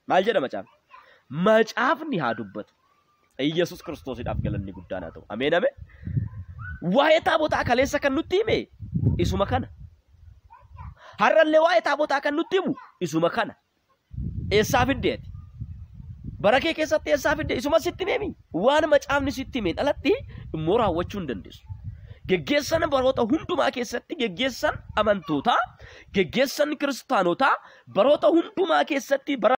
Maal jedha macaafni? Macaafni haa dubbatu. Iyyasuus kiristoosiidhaaf galanni guddaan haa ta'u. Ameen ameen. Waa'ee taabotaa kaleessa kan nutti hime isuma kana. Har'allee waa'ee taabotaa kan nutti himu isuma kana. Eessaa fiddeeti? Bara kee keessatti eessaa fidde isuma sitti himemi. Waan macaafni sitti himeen alatti immoo raawwachuu hin dandeessu. Geggeessan baroota hundumaa keessatti geggeessan amantootaa, geggeessan kiristaanotaa baroota hundumaa keessatti bara